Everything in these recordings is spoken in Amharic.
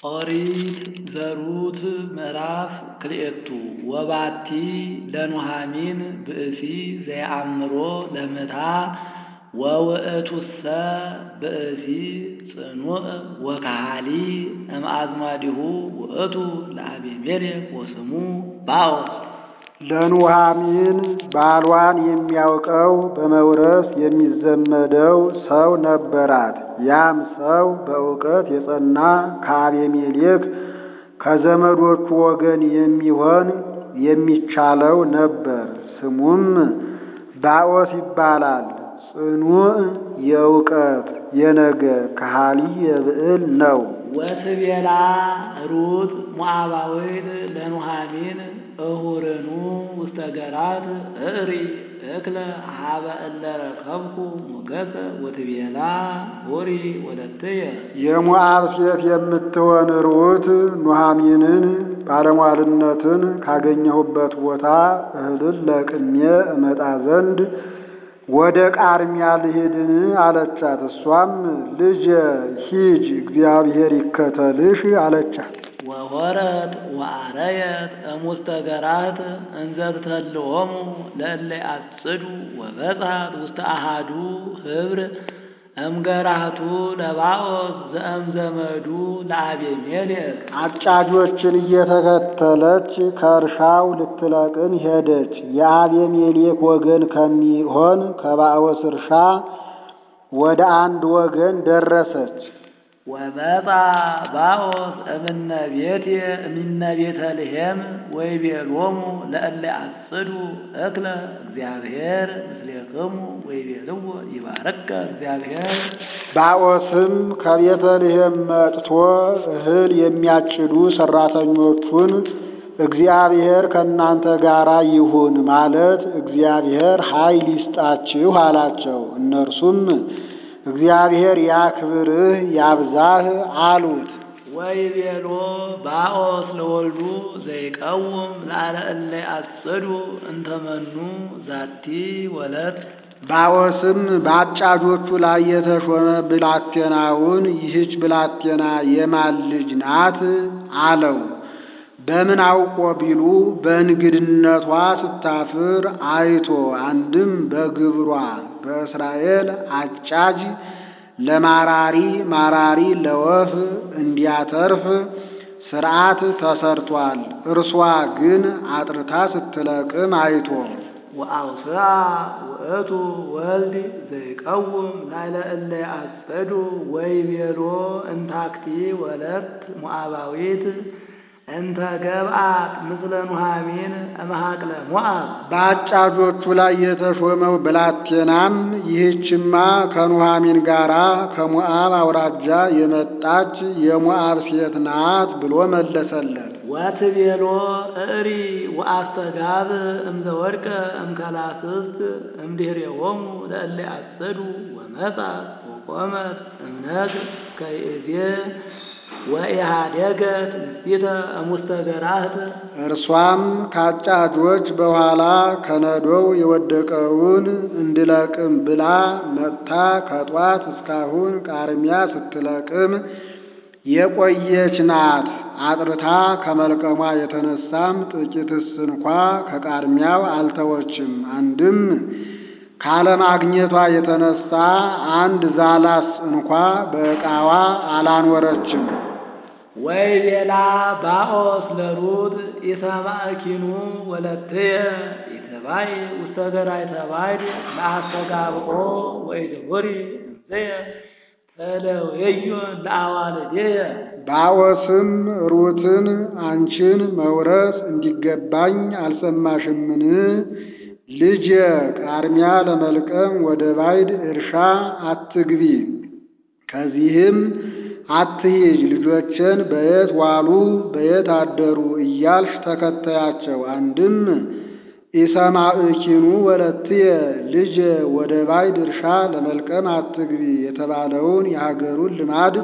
ኦሪት ዘሩት ምዕራፍ ክልኤቱ ወባቲ ለኑሃሚን ብእሲ ዘየአምሮ ለምታ ወውእቱሰ ብእሲ ጽኑዕ ወካሃሊ እምአዝማዲሁ ውእቱ ለአቤሜሌክ ወስሙ ባኦስ ለኑሃሚን ባሏን የሚያውቀው በመውረስ የሚዘመደው ሰው ነበራት። ያም ሰው በእውቀት የጸና ከአቤሜሌክ ከዘመዶቹ ወገን የሚሆን የሚቻለው ነበር። ስሙም ባኦስ ይባላል። ጽኑዕ የእውቀት የነገር ከሃሊ የብዕል ነው። ወትቤላ ሩት ሞዓባዊት ለኑሃሚን እሁርኑ ውስተ ገራት እሪ እክለ ሀበ እለ ረከብኩ ሞገሰ ወትቤላ ሁሪ ወለትየ የሞዓብ ሴት የምትሆን ሩት ኑሃሚንን ባለሟልነትን ካገኘሁበት ቦታ እህልን ለቅሜ እመጣ ዘንድ ወደ ቃርሚያ ልሂድን አለቻት። እሷም ልጄ ሂጅ፣ እግዚአብሔር ይከተልሽ አለቻት። ወሆረት ወአረየት እሙስተ ገራት እንዘ ትተልዎሙ ለእለ አጽዱ ወበጽሐት ውስተ አሃዱ ህብር እምገራቱ ለባኦስ ዘእም ዘመዱ ለአቤሜሌክ አጫጆችን እየተከተለች ከእርሻው ልትለቅም ሄደች። የአቤሜሌክ ወገን ከሚሆን ከባኦስ እርሻ ወደ አንድ ወገን ደረሰች። ወመጣ ባኦስ እምነ ቤቴ እምነ ቤተልሔም ወይቤሎሙ ለእለ አጽዱ እክለ እግዚአብሔር ምስሌክሙ ወይቤልዎ ይባረከ እግዚአብሔር ባኦስም ከቤተልሔም መጥቶ እህል የሚያጭዱ ሰራተኞቹን እግዚአብሔር ከእናንተ ጋር ይሁን ማለት እግዚአብሔር ኃይል ይስጣችሁ አላቸው። እነርሱም እግዚአብሔር ያክብርህ ያብዛህ አሉት። ወይቤሎ ባኦስ ለወልዱ ዘይቀውም ላለ እለ አጽዱ እንተመኑ ዛቲ ወለት ባኦስም በአጫጆቹ ላይ የተሾመ ብላቴናውን ይህች ብላቴና የማን ልጅ ናት አለው። በምን አውቆ ቢሉ በእንግድነቷ ስታፍር አይቶ አንድም በግብሯ በእስራኤል አጫጅ ለማራሪ ማራሪ ለወፍ እንዲያተርፍ ሥርዓት ተሰርቷል። እርሷ ግን አጥርታ ስትለቅም አይቶ ወአውስአ ውእቱ ወልድ ዘይቀውም ላዕለ እለ አጸዱ ወይቤሎ እንታክቲ ወለት ሞዓባዊት እንተ ገብአት ምስለ ኑሃሚን እምሃቅለ ሞዓብ በአጫጆቹ ላይ የተሾመው ብላቴናም ይህችማ ከኑሃሚን ጋራ ከሞዓብ አውራጃ የመጣች የሞዓብ ሴት ናት ብሎ መለሰለት። ወትቤሎ እሪ ወአስተጋብ እምዘወድቀ እምከላስስት እምድኅሬሆሙ ለእለ አጸዱ ወመጻት ወቆመት እምነግ ከይእዜ ወኢሃደገት ንስቲተ እሙስተ ገራህት እርሷም ከአጫጆች በኋላ ከነዶው የወደቀውን እንድለቅም ብላ መጥታ ከጧት እስካሁን ቃርሚያ ስትለቅም የቆየች ናት። አጥርታ ከመልቀሟ የተነሳም ጥቂትስ እንኳ ከቃርሚያው አልተወችም። አንድም ካለማግኘቷ የተነሳ አንድ ዛላስ እንኳ በዕቃዋ አላኖረችም። ወይቤላ ባኦስ ለሩት ኢሰማዕኪኑ ወለትየ ኢትባይ ውስተ ገራይተ ባዕድ ለአስተጋብኦ ወኢትሁሪ እምዝየ ተለወዮ ለአዋልድየ ባኦስም ሩትን አንቺን መውረስ እንዲገባኝ አልሰማሽምን? ልጄ ቃርሚያ ለመልቀም ወደ ባዕድ እርሻ አትግቢ፣ ከዚህም አትሂጅ፣ ልጆችን በየት ዋሉ በየት አደሩ እያልሽ ተከተያቸው። አንድም ኢሰማዕኪኑ ወለትየ ልጄ ወደ ባዕድ እርሻ ለመልቀም አትግቢ የተባለውን የሀገሩን ልማድ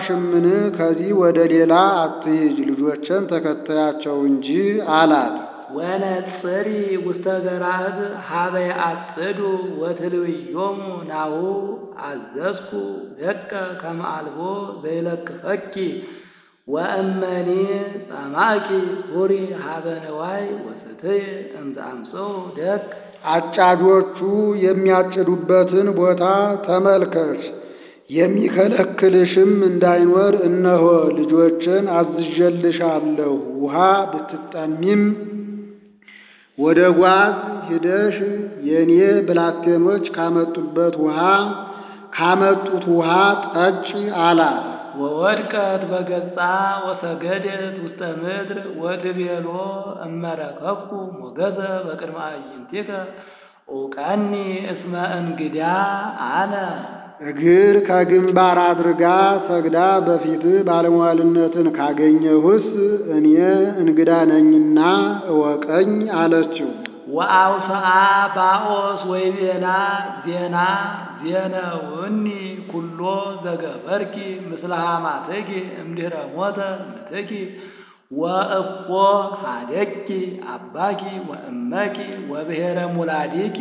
አልሰማሽምን? ከዚህ ወደ ሌላ አትሂጅ፣ ልጆችን ተከተያቸው እንጂ አላት። ወነጽሪ ውስተ ገራህት ሀበ ያአጽዱ ወትልውዮሙ ናሁ አዘዝኩ ደቀ ከመ አልቦ ዘይለክፈኪ ወእመኒ ጸማኪ ሁሪ ሀበ ነዋይ ወስትይ እምዘ አምጽኡ ደቅ አጫጆቹ የሚያጭዱበትን ቦታ ተመልከች፣ የሚከለክልሽም እንዳይኖር እነሆ ልጆችን አዝዤልሻለሁ። ውሃ ብትጠሚም ወደ ጓዝ ሂደሽ የእኔ ብላቴኖች ካመጡበት ውሃ ካመጡት ውሃ ጠጪ አላት። ወወድቀት በገጻ ወሰገደት ውስተ ምድር ወትቤሎ እመረከብኩ ሞገዘ በቅድመ አዕይንቲከ ኡቀኒ እስመ እንግዳ አነ እግር ከግንባር አድርጋ ሰግዳ በፊትህ ባለሟልነትን ካገኘሁስ እኔ እንግዳ ነኝና እወቀኝ አለችው። ወአውስአ ባኦስ ወይቤላ ዜና ዜነውኒ ኩሎ ዘገበርኪ ምስለ ሐማትኪ እምድኅረ ሞተ ምትኪ ወእፎ ሀደኪ አባኪ ወእመኪ ወብሔረ ሙላዲኪ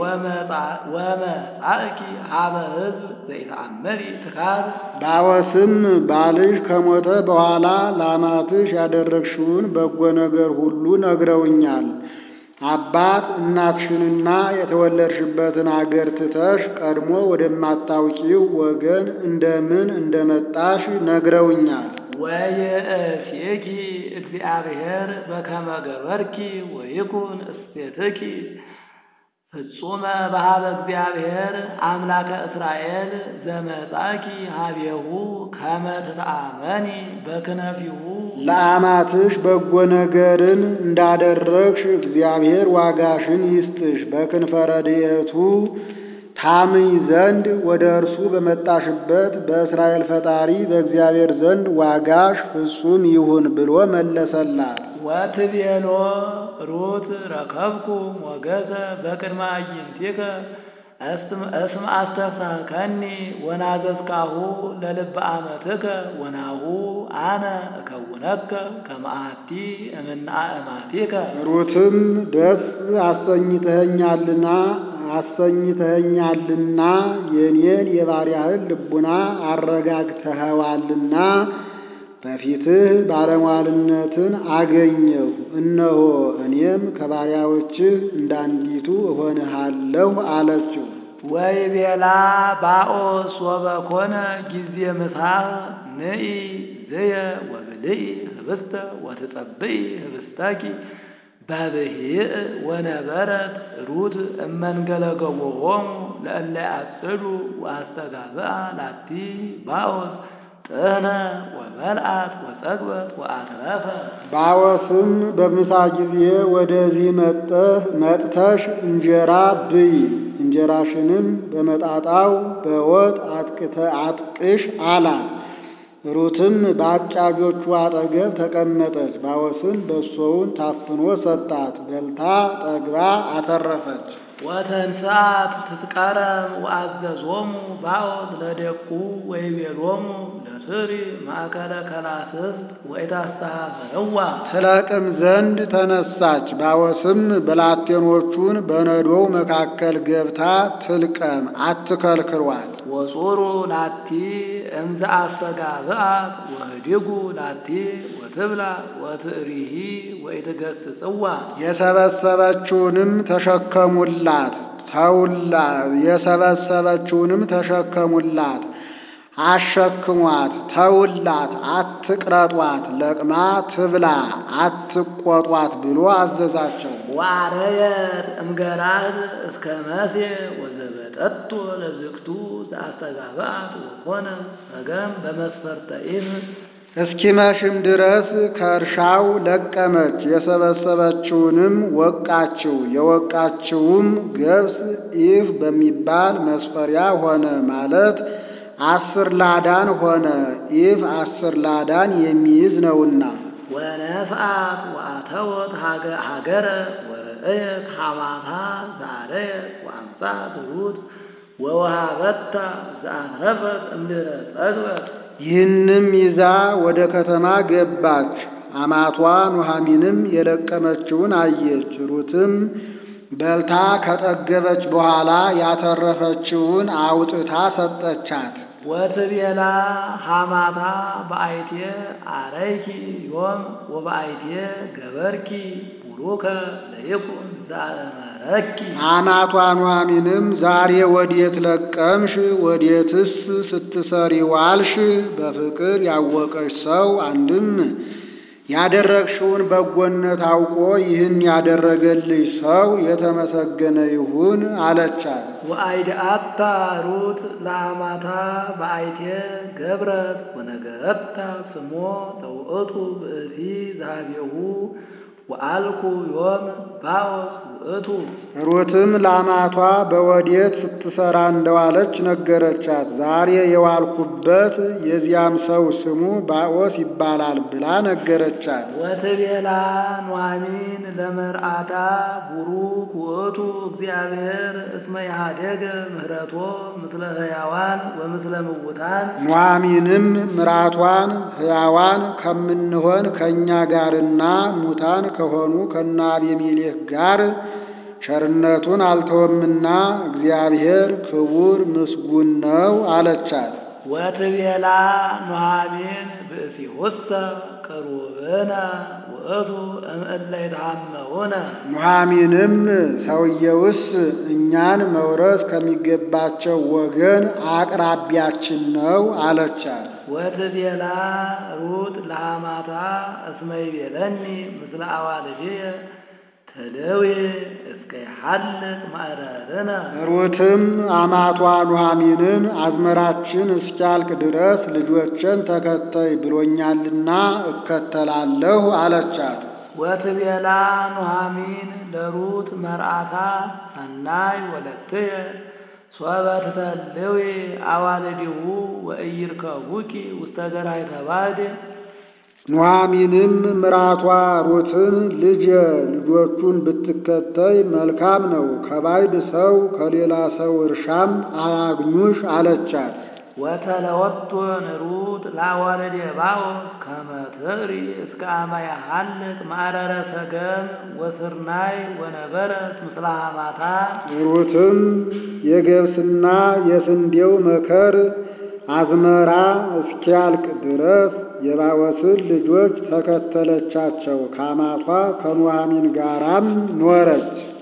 ወመጻእኪ ሀበ ሕዝብ ዘይተአመሪ ትካዝ ባወስም ባልሽ ከሞተ በኋላ ለአማትሽ ያደረግሽውን በጎ ነገር ሁሉ ነግረውኛል። አባት እናትሽንና የተወለድሽበትን አገር ትተሽ ቀድሞ ወደማታውቂው ወገን እንደምን እንደመጣሽ ነግረውኛል። ወየእሴኪ እግዚአብሔር በከመ ገበርኪ ወይኩን እስቴትኪ ፍጹመ በሃበ እግዚአብሔር አምላከ እስራኤል ዘመጻኪ ሀቤሁ ከመ ትተአመኒ በክነፊሁ ለአማትሽ በጎ ነገርን እንዳደረግሽ እግዚአብሔር ዋጋሽን ይስጥሽ። በክንፈ ረድኤቱ ታምኝ ዘንድ ወደ እርሱ በመጣሽበት በእስራኤል ፈጣሪ በእግዚአብሔር ዘንድ ዋጋሽ ፍጹም ይሁን ብሎ መለሰላት። ወትቤሎ ሩት ረከብኩ ሞገዘ በቅድመ አዕይንቲከ እስመ አስተፍሳከኒ ወናዘዝካሁ ለልበ አመትከ ወናሁ አነ እከውነከ ከመ አሐቲ እምነ አእማቲከ ሩትም ደስ አሰኝተኸኛልና አሰኝተኸኛልና የኔን የባሪያህን ልቡና አረጋግተኸዋልና በፊትህ ባለሟልነትን አገኘሁ። እነሆ እኔም ከባሪያዎችህ እንዳንዲቱ እሆንሃለሁ አለችው። ወይቤላ ባኦስ ወበኮነ ጊዜ ምሳሕ ንኢ ዝየ ወብልኢ ህብስተ ወትጸብኢ ህብስተኪ በብሂእ ወነበረት ሩት እመንገለ ገቦሆሙ ለእለ ያጽዱ ወአስተጋብአ ላቲ ባኦስ ጥህነ ወመልአት ወጸግበት ወአትረፈ ባወስም በምሳ ጊዜ ወደዚህ መጠህ መጥተሽ እንጀራ ብይ፣ እንጀራሽንም በመጣጣው በወጥ አጥቅተ አጥቅሽ አላት። ሩትም በአጫጆቹ አጠገብ ተቀመጠች። ባወስም በሶውን ታፍኖ ሰጣት። በልታ ጠግባ አተረፈች። ወተንሥአት ትትቀረብ ወአዘዞሙ ባኦስ ለደቁ ወይቤሎሙ ለስሪ ማእከለ ከላስስት ወኢታስተኀፈረዋ ትለቅም ዘንድ ተነሳች። ባወስም ብላቴኖቹን በነዶው መካከል ገብታ ትልቀም፣ አትከልክሏል። ወጹሩ ላቲ እምዘ አስተጋብአት ወህዲጉ ላቲ ወትብላ ወትእሪሂ ወኢትገሥጽዋ የሰበሰበችውንም ተሸከሙላት ተውላ የሰበሰበችውንም ተሸከሙላት አሸክሟት ተውላት፣ አትቅረጧት፣ ለቅማ ትብላ፣ አትቆጧት ብሎ አዘዛቸው። ወአረየት እምገራህት እስከ መሴ ወዘበጠቶ ለዝግቱ ዘአስተጋብአት ወኮነ ሰገም በመስፈርተ ኢፍ እስኪመሽም ድረስ ከእርሻው ለቀመች። የሰበሰበችውንም ወቃችው። የወቃችውም ገብስ ኢፍ በሚባል መስፈሪያ ሆነ ማለት አስር ላዳን ሆነ። ኢፍ አስር ላዳን የሚይዝ ነውና። ወነፍአት ወአተወት ሀገረ ወርእየት ሐማታ ዘአረየት ወአምጻት ሩት ወወሃበታ ዘአትረፈት እምድኅረ ጸግበት ይህንም ይዛ ወደ ከተማ ገባች። አማቷ ኑኃሚንም የለቀመችውን አየች። ሩትም በልታ ከጠገበች በኋላ ያተረፈችውን አውጥታ ሰጠቻት። ወትቤላ ሐማታ በአይቴ አረይኪ ዮም ወበአይቴ ገበርኪ ቡሩከ ለይኩን ዘአእመረኪ አማቷ ኑኃሚንም ዛሬ ወዴት ለቀምሽ? ወዴትስ ስትሰሪ ዋልሽ? በፍቅር ያወቀሽ ሰው አንድም ያደረግሽውን በጎነት አውቆ ይህን ያደረገልሽ ሰው የተመሰገነ ይሁን አለቻት። ወአይድአታ ሩት ለአማታ በአይቴ ገብረት ወነገረታ ስሞ ለውእቱ ብእሲ ዛቤሁ ወአልኩ ዮም ባኦስ ውእቱ ሩትም ለአማቷ በወዴት ስትሰራ እንደዋለች ነገረቻት። ዛሬ የዋልኩበት የዚያም ሰው ስሙ ባኦስ ይባላል ብላ ነገረቻት። ወትቤላ ኑኃሚን ለመርአታ ቡሩክ ውእቱ እግዚአብሔር እስመ ያሃደገ ምህረቶ ምስለ ሕያዋን ወምስለ ምውታን ኑኃሚንም ምራቷን ሕያዋን ከምንሆን ከእኛ ጋርና ሙታን ከሆኑ ከነ አቤሜሌክ ጋር ቸርነቱን አልተወምና እግዚአብሔር ክቡር ምስጉን ነው አለቻት። ወትቤላ ኑኃሚን ብእሲሁሰ ቅሩብነ ውእቱ እምእለ ይትሃመውነ ኑኃሚንም ሰውየውስ እኛን መውረስ ከሚገባቸው ወገን አቅራቢያችን ነው አለቻት። ወትቤላ ሩት ለሐማታ እስመ ይቤለኒ ምስለ አዋልድየ ተደዌ እስከ ይሐልቅ ማዕረርነ ሩትም አማቷ ኑኃሚንን አዝመራችን እስኪያልቅ ድረስ ልጆችን ተከተይ ብሎኛልና እከተላለሁ አለቻት። ወትቤላ ኑኃሚን ለሩት መርአታ ሰናይ ወለትየ ሶበ ትተልዊ አዋልዲሁ ወኢይርከቡኪ ውስተ ገራይተ ባዕድ ኑኃሚንም ምራቷ ሩትን ልጄ ልጆቹን ብትከተይ መልካም ነው፣ ከባዕድ ሰው ከሌላ ሰው እርሻም አያግኙሽ አለቻት። ወተለወቶን ሩት ለአዋልደ ባኦስ ከመ ትዕሪ እስከ አመ ያሐልቅ ማዕረረ ሰገም ወስርናይ ወነበረት ምስለ ሐማታ ሩትም የገብስና የስንዴው መከር አዝመራ እስኪያልቅ ድረስ የባኦስን ልጆች ተከተለቻቸው። ከአማቷ ከኑኃሚን ጋራም ኖረች።